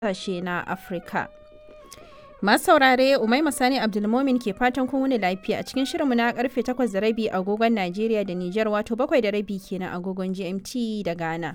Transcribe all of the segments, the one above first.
ƙasashe na Afirka. Masu saurare Umaima Sani Abdulmomin ke fatan kun wuni lafiya a cikin shirinmu na karfe 8 da rabi agogon Najeriya da Nijar wato 7 da rabi kenan agogon GMT da Ghana.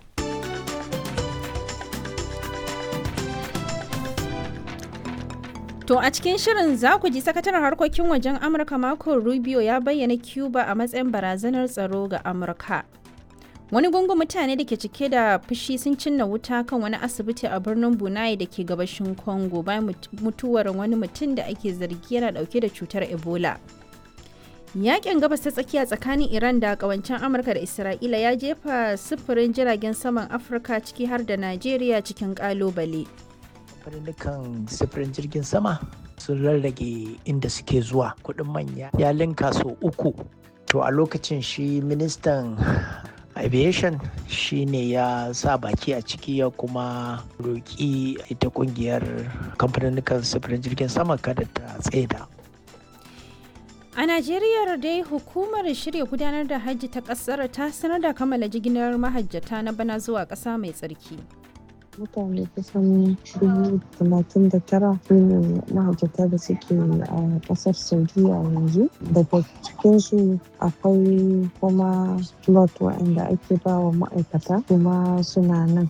To a cikin shirin za ku ji sakataren harkokin wajen Amurka Marco Rubio ya bayyana Cuba a matsayin barazanar tsaro ga Amurka. Wani gungun mutane da ke cike da fushi sun cinna wuta kan wani asibiti a birnin Bunai da ke gabashin Congo bayan mutuwar wani mutum da ake zargi yana dauke da cutar Ebola. Yakin gabas ta tsakiya tsakanin Iran da kawancen Amurka da Isra'ila ya jefa sufurin jiragen saman Afirka ciki har da Najeriya cikin kalubale. kamfanin sifirin jirgin sama sun rarrage inda suke zuwa kudin manya ya linka so uku to a lokacin shi ministan aviation shi ne ya sa baki a ciki ya kuma roƙi ita kungiyar kamfanin sifirin jirgin sama kada ta tsaida A Najeriya dai hukumar shirya gudanar da hajji ta kasar ta sanar da kammala jigilar mahajjata na bana zuwa ƙasa mai tsarki. mutane kusan dubu talatin da tara su ne mahajjata da suke a kasar saudiya yanzu daga cikinsu akwai kuma slot waɗanda ake ba wa ma'aikata kuma suna nan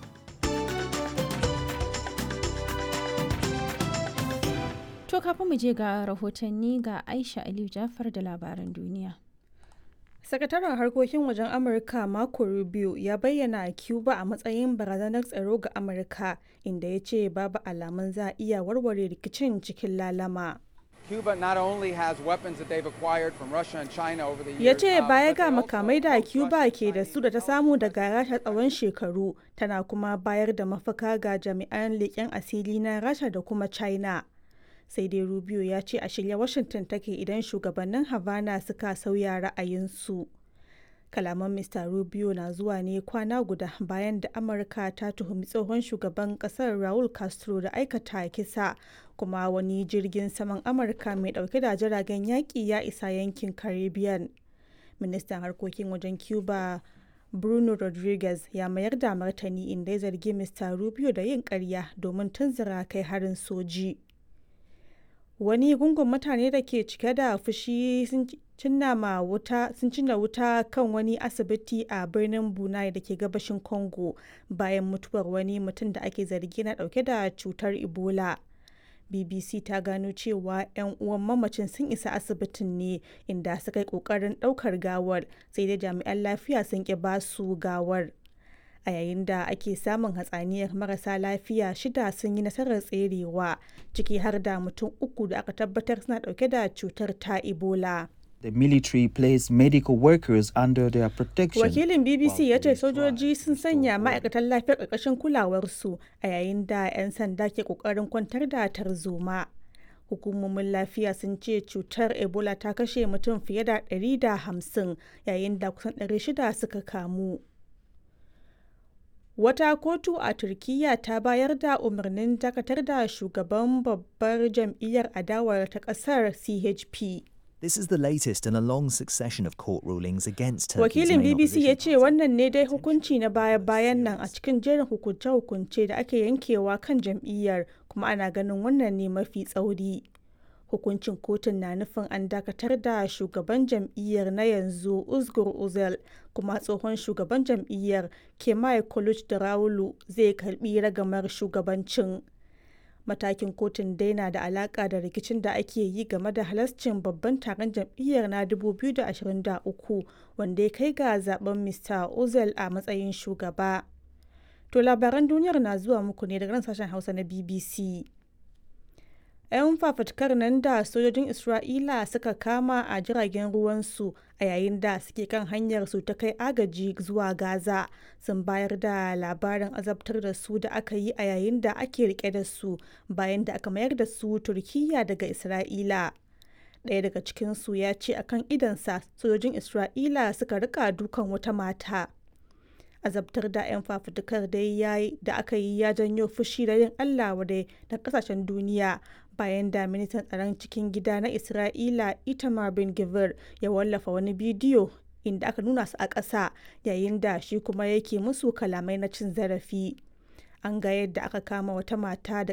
To kafin mu je ga rahotanni ga Aisha Aliyu Jafar da labaran duniya. Sakataren harkokin wajen Amurka Marco Rubio ya bayyana Cuba a matsayin barazanar tsaro ga Amurka inda ya ce babu alamun za a iya warware rikicin cikin lalama. Cuba not only has weapons that they've acquired from Russia and China over the years. Ya ce uh, baya but ga they also makamai da approach Cuba Russia, ke da China, su da ta samu daga Rasha tsawon shekaru tana kuma bayar da mafaka ga jami'an leƙen asiri na Rasha da kuma China. Sai dai Rubio ya ce a shirye Washington take idan shugabannin Havana suka sauya ra'ayinsu. Kalaman Mr. Rubio na zuwa ne kwana guda bayan da Amurka ta tuhumi tsohon shugaban kasar Raul Castro da aikata kisa kuma wani jirgin saman Amurka mai dauke da jiragen yaƙi ya isa yankin Caribbean. Ministan harkokin wajen Cuba Bruno Rodriguez ya mayar da martani inda ya zargi Mr. Rubio da yin ƙarya domin tunzura kai harin soji. wani gungun mutane da ke cike da fushi sun cinna ma wuta sun cinna wuta kan wani asibiti a birnin bunai da ke gabashin congo bayan mutuwar wani mutum da ake zargi na dauke da cutar ebola bbc ta gano cewa 'yan uwan mamacin sun isa asibitin ne inda suka yi kokarin daukar gawar sai dai jami'an lafiya sun ki basu gawar a yayin da ake samun hatsaniyar marasa lafiya shida sun yi nasarar tserewa ciki har da mutum uku da aka tabbatar suna dauke da cutar ta ebola The military placed medical workers under their protection. wakilin bbc while ya ce police sojoji tried sun to sanya restore ma'aikatan lafiyar ƙarƙashin kulawarsu a yayin da 'yan sanda ke ƙoƙarin kwantar da tarzoma hukumomin lafiya sun ce cutar ebola ta kashe mutum fiye da 150 yayin da kusan 600 suka kamu Wata kotu a Turkiyya ta bayar da umarnin dakatar da shugaban babbar jam'iyyar adawar ta ƙasar CHP. This is the latest in a long succession of court rulings against Turkey's Wakilin main BBC ya opposition ce party. wannan ne dai hukunci na baya-bayan nan a cikin jerin hukunce-hukunce da ake yankewa kan jam'iyyar kuma ana ganin wannan ne mafi tsauri. Hukuncin kotun na nufin an dakatar da shugaban jam'iyyar na yanzu Uzgur Uzel kuma tsohon shugaban jam'iyyar Kemal Kılıçdaroğlu zai karbi ragamar shugabancin. Matakin kotun dai na da alaka da rikicin da ake yi game da halascin babban taron jam'iyyar na 2023 wanda ya kai ga zaben Mr. Ozel a matsayin shugaba. To labaran duniyar na zuwa muku ne daga nan sashen Hausa na BBC. 'Yan fafutukar nan da sojojin Isra'ila suka kama a jiragen ruwansu a yayin da suke kan hanyar su ta kai agaji zuwa Gaza sun bayar da labarin azabtar da su da aka yi a yayin da ake rike da su bayan da aka mayar da su Turkiyya daga Isra'ila. Ɗaya daga cikinsu ya ce akan idansa sojojin Isra'ila suka rika dukan wata mata. azabtar da 'yan fafutukar dai yayi da aka yi ya janyo fushi da yin Allah wadai da kasashen duniya bayan da ministan tsaron cikin gida na Isra'ila Itamar bin Gvir ya wallafa wani bidiyo inda aka nuna su a ƙasa yayin da shi kuma yake musu kalamai na cin zarafi. An ga yadda aka kama wata mata da